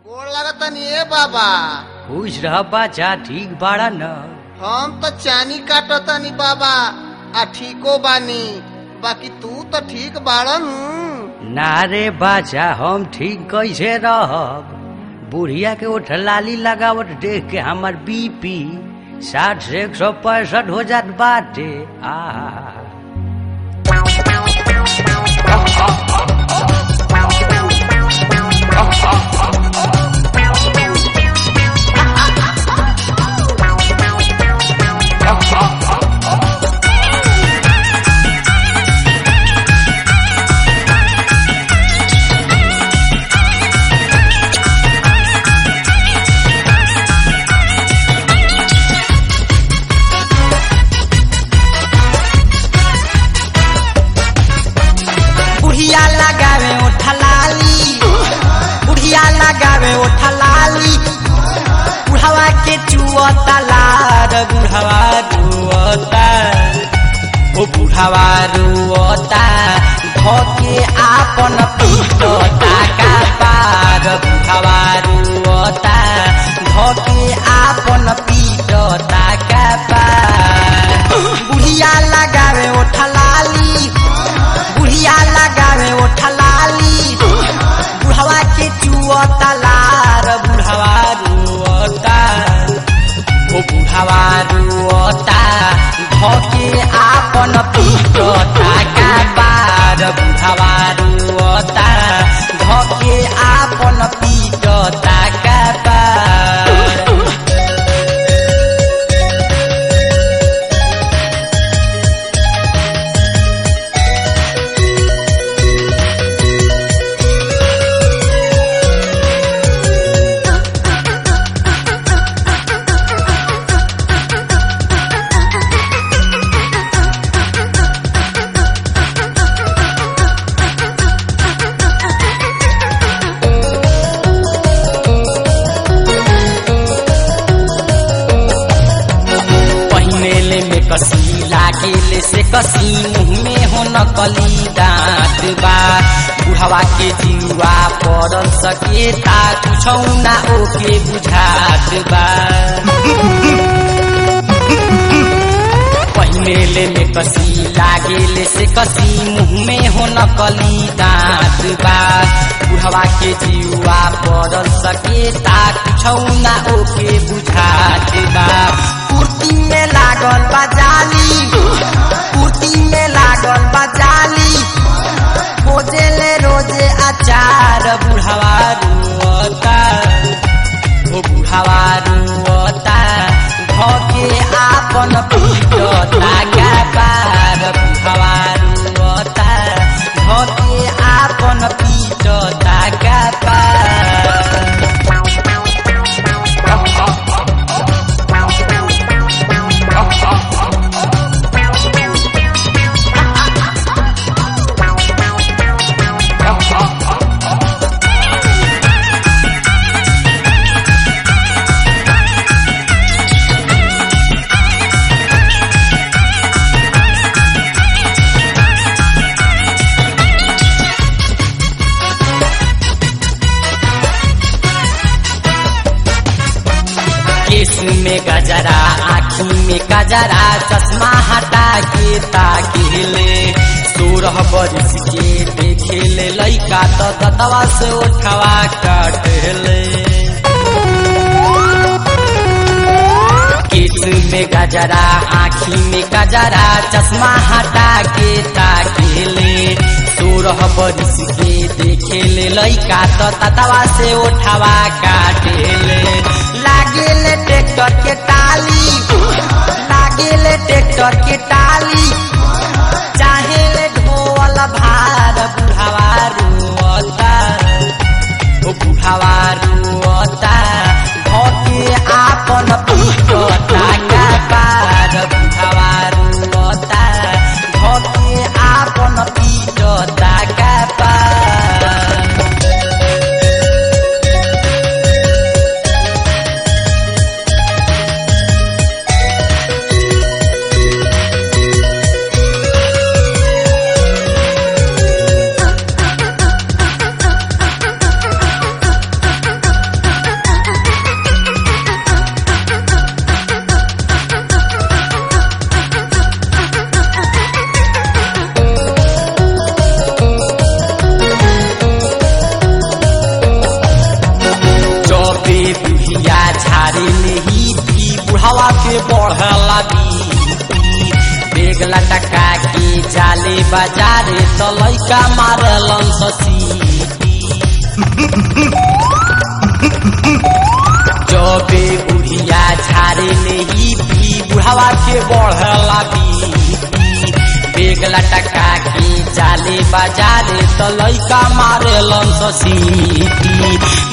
गोड़ लगतनी ए बाबा खुश रह बाचा ठीक बाड़ा न हम तो चानी काटतनी बाबा आ ठीको बानी बाकी तू तो ठीक बाड़न ना रे बाचा हम ठीक कैसे रहब बुढ़िया के ओठ लाली लगावट देख के हमर बीपी साठ से एक सौ पैंसठ हो जात बाटे आ बुढ़िया लगावे ओठा लाली बुढ़िया लगावे ओठा लाली बुढ़ावा के चुअता लार बुढ़ावा रुअता ओ बुढ़ावा रुअता धोके आपन पीटता का पार बुढ़ावा रुअता धोके आपन पीटता का पार बुढ़िया लगावे ओठा लाली बुढ़िया लगावे ओठा लाली बुढ़वा के चुअता लार बुढ़वा रुअता ओ बुढ़वा रुअता धोके आपन पीटता का बार बुढ़वा रुअता धोके आपन पीटता का बार पहिनेले में कसी लागेले से कसी मुँह में हो नकली दाँत बा बुढ़वा के जिउवा पड़ल सकेता कुछौ ना ओके बुझात बा पहिनेले में कसी लागेले से कसी मुँह में हो नकली दाँत बा बुढ़वा के जिउवा पड़ल सकेता कुछौ ना ओके बुझात बा कुर्ती में लागल बा जाली कुर्ती में लागल बा जाली खोजेले रोजे अचार बुढ़वा रुअता ओ बुढ़वा रुअता धोके आपन पीटता का पार बुढ़वा रुअता धोके आपन पीटता का पार केस में गजरा आँखी में गजरा चश्मा हटा के ताकेले सोरह बरिस के देखेले लैका तो दतवा से उठवा काटेले केस में गजरा आँखी में गजरा चश्मा हटा के ताकेले सोरह बरिस के देखेले लैका तो ततवा से उठवा काटेले लागेले ट्रैक्टर के टाली लागेले ट्रैक्टर के टाली चाहेले ढोल भार बुढ़ावा रुअता ओ बुढ़ावा रुअता धोके आपन पीटता का पार बुढ़ावा रुअता धोके आपन पीटता का पार बेग लटका के जाले बाजारे तो लैका मारलन ससीटी जबे बुढ़िया झारे ले ही पी बुढ़ावा के बढ़ला बीपी बेग लटका के जाले बाजारे तो लैका मारलन ससीटी